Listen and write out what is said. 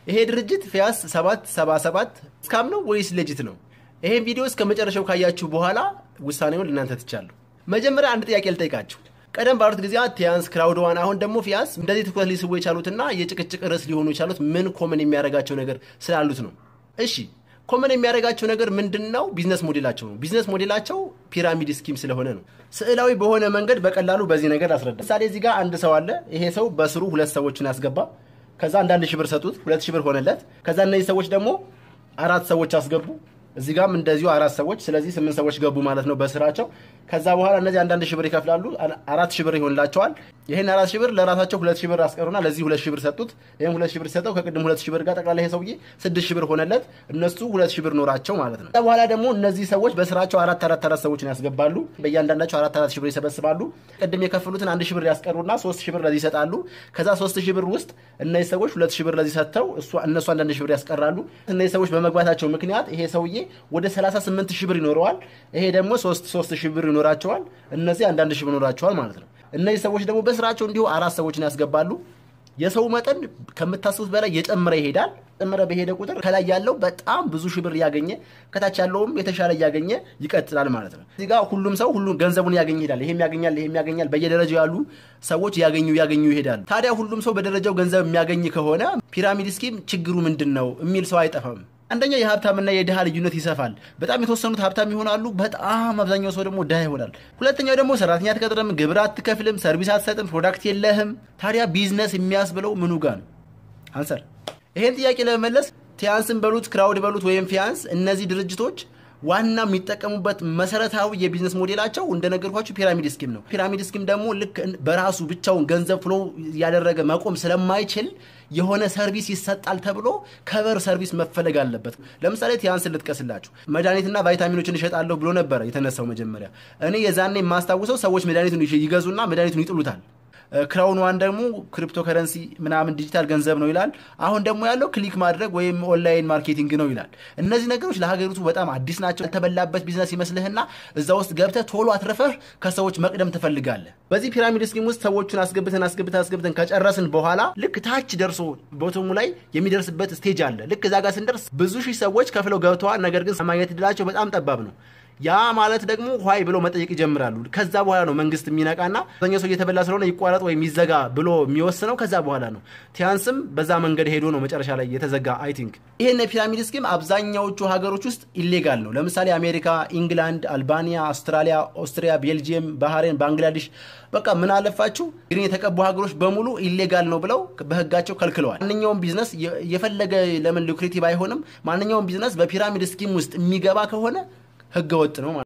ይሄ ድርጅት ፊያስ 777 ስካም ነው ወይስ ሌጂት ነው? ይሄን ቪዲዮ እስከ መጨረሻው ካያችሁ በኋላ ውሳኔውን ልናንተ ትቻለሁ። መጀመሪያ አንድ ጥያቄ ልጠይቃችሁ። ቀደም ባሉት ጊዜያት ቲያንስ፣ ክራውድ ዋን፣ አሁን ደግሞ ፊያስ እንደዚህ ትኩረት ሊስቡ የቻሉትና የጭቅጭቅ ርዕስ ሊሆኑ የቻሉት ምን ኮመን የሚያደርጋቸው ነገር ስላሉት ነው? እሺ ኮመን የሚያደርጋቸው ነገር ምንድን ነው? ቢዝነስ ሞዴላቸው ነው። ቢዝነስ ሞዴላቸው ፒራሚድ ስኪም ስለሆነ ነው። ስዕላዊ በሆነ መንገድ በቀላሉ በዚህ ነገር አስረዳ። ምሳሌ እዚህ ጋር አንድ ሰው አለ። ይሄ ሰው በስሩ ሁለት ሰዎችን ያስገባ። ከዛ አንዳንድ ሺህ ብር ሰጡት፣ ሁለት ሺህ ብር ሆነለት። ከዛ እነዚህ ሰዎች ደግሞ አራት ሰዎች አስገቡ። እዚህ ጋርም እንደዚሁ አራት ሰዎች፣ ስለዚህ ስምንት ሰዎች ገቡ ማለት ነው በስራቸው። ከዛ በኋላ እነዚህ አንዳንድ ሺህ ብር ይከፍላሉ። አራት ሺህ ብር ይሆንላቸዋል። ይህን አራት ሺህ ብር ለራሳቸው ሁለት ሺህ ብር አስቀሩና ለዚህ ሁለት ሺህ ብር ሰጡት። ይህም ሁለት ሺህ ብር ሰጠው ከቅድም ሁለት ሺህ ብር ጋር ጠቅላላ ይሄ ሰውዬ ስድስት ሺህ ብር ሆነለት። እነሱ ሁለት ሺህ ብር ኖራቸው ማለት ነው። ከዛ በኋላ ደግሞ እነዚህ ሰዎች በስራቸው አራት አራት አራት ሰዎችን ያስገባሉ። በእያንዳንዳቸው አራት አራት ሺህ ብር ይሰበስባሉ። ቅድም የከፈሉትን አንድ ሺህ ብር ያስቀሩና ሶስት ሺህ ብር ለዚህ ይሰጣሉ። ከዛ ሶስት ሺህ ብር ውስጥ እነዚህ ሰዎች ሁለት ሺህ ብር ለዚህ ሰጥተው እነሱ አንዳንድ ሺህ ብር ያስቀራሉ። እነዚህ ሰዎች በመግባታቸው ምክንያት ይሄ ሰውዬ ወደ 38 ሺህ ብር ይኖረዋል። ይሄ ደግሞ ሶስት ሶስት ሺህ ብር ይኖራቸዋል። እነዚህ አንዳንድ ሺህ ብር ይኖራቸዋል ማለት ነው። እነዚህ ሰዎች ደግሞ በስራቸው እንዲሁ አራት ሰዎችን ያስገባሉ። የሰው መጠን ከምታስቡት በላይ የጨመረ ይሄዳል። ጨመረ በሄደ ቁጥር ከላይ ያለው በጣም ብዙ ሺህ ብር እያገኘ ከታች ያለውም የተሻለ እያገኘ ይቀጥላል ማለት ነው። እዚህ ጋር ሁሉም ሰው ሁሉም ገንዘቡን ያገኝ ይሄዳል። ይሄም ያገኛል፣ ይሄም ያገኛል። በየደረጃው ያሉ ሰዎች ያገኙ ያገኙ ይሄዳሉ። ታዲያ ሁሉም ሰው በደረጃው ገንዘብ የሚያገኝ ከሆነ ፒራሚድ ስኪም ችግሩ ምንድን ነው የሚል ሰው አይጠፋም። አንደኛ የሀብታምና የድሃ ልዩነት ይሰፋል። በጣም የተወሰኑት ሀብታም ይሆናሉ፣ በጣም አብዛኛው ሰው ደግሞ ድሃ ይሆናል። ሁለተኛው ደግሞ ሰራተኛ አትቀጥርም፣ ግብር አትከፍልም፣ ሰርቪስ አትሰጥም፣ ፕሮዳክት የለህም። ታዲያ ቢዝነስ የሚያስብለው ምኑ ጋር ነው? አንሰር ይሄን ጥያቄ ለመመለስ ቲያንስን በሉት ክራውድ በሉት ወይም ፊያንስ እነዚህ ድርጅቶች ዋና የሚጠቀሙበት መሰረታዊ የቢዝነስ ሞዴላቸው እንደነገርኳችሁ ፒራሚድ ስኪም ነው። ፒራሚድ ስኪም ደግሞ ልክ በራሱ ብቻውን ገንዘብ ፍሎ ያደረገ መቆም ስለማይችል የሆነ ሰርቪስ ይሰጣል ተብሎ ከበር ሰርቪስ መፈለግ አለበት። ለምሳሌ ቲያንስ ልጥቀስላችሁ። መድኃኒትና ቫይታሚኖችን እሸጣለሁ ብሎ ነበረ የተነሳው መጀመሪያ። እኔ የዛኔ የማስታውሰው ሰዎች መድኃኒቱን ይገዙና መድኃኒቱን ይጥሉታል። ክራውን ዋን ደግሞ ክሪፕቶ ከረንሲ ምናምን ዲጂታል ገንዘብ ነው ይላል። አሁን ደግሞ ያለው ክሊክ ማድረግ ወይም ኦንላይን ማርኬቲንግ ነው ይላል። እነዚህ ነገሮች ለሀገሪቱ በጣም አዲስ ናቸው። ያልተበላበት ቢዝነስ ይመስልህና እዛ ውስጥ ገብተህ ቶሎ አትረፈህ ከሰዎች መቅደም ትፈልጋለህ። በዚህ ፒራሚድ ስኪም ውስጥ ሰዎቹን አስገብተን አስገብተን አስገብተን ከጨረስን በኋላ ልክ ታች ደርሶ ቦቶሙ ላይ የሚደርስበት ስቴጅ አለ። ልክ እዛ ጋር ስንደርስ ብዙ ሺህ ሰዎች ከፍለው ገብተዋል። ነገር ግን ማግኘት እድላቸው በጣም ጠባብ ነው። ያ ማለት ደግሞ ኋይ ብሎ መጠየቅ ይጀምራሉ። ከዛ በኋላ ነው መንግስት የሚነቃና አብዛኛው ሰው እየተበላ ስለሆነ ይቋረጥ ወይም ይዘጋ ብሎ የሚወስነው ከዛ በኋላ ነው። ቲያንስም በዛ መንገድ ሄዶ ነው መጨረሻ ላይ የተዘጋ። አይ ቲንክ ይህን የፒራሚድ ስኪም አብዛኛዎቹ ሀገሮች ውስጥ ኢሌጋል ነው። ለምሳሌ አሜሪካ፣ ኢንግላንድ፣ አልባኒያ፣ አውስትራሊያ፣ ኦስትሪያ፣ ቤልጂየም፣ ባህሬን፣ ባንግላዴሽ በቃ ምን አለፋችሁ ግሪን የተቀቡ ሀገሮች በሙሉ ኢሌጋል ነው ብለው በህጋቸው ከልክለዋል። ማንኛውም ቢዝነስ የፈለገ ለምን ሉክሬቲቭ አይሆንም፣ ማንኛውም ቢዝነስ በፒራሚድ ስኪም ውስጥ የሚገባ ከሆነ ህገ ወጥ ነው ማለት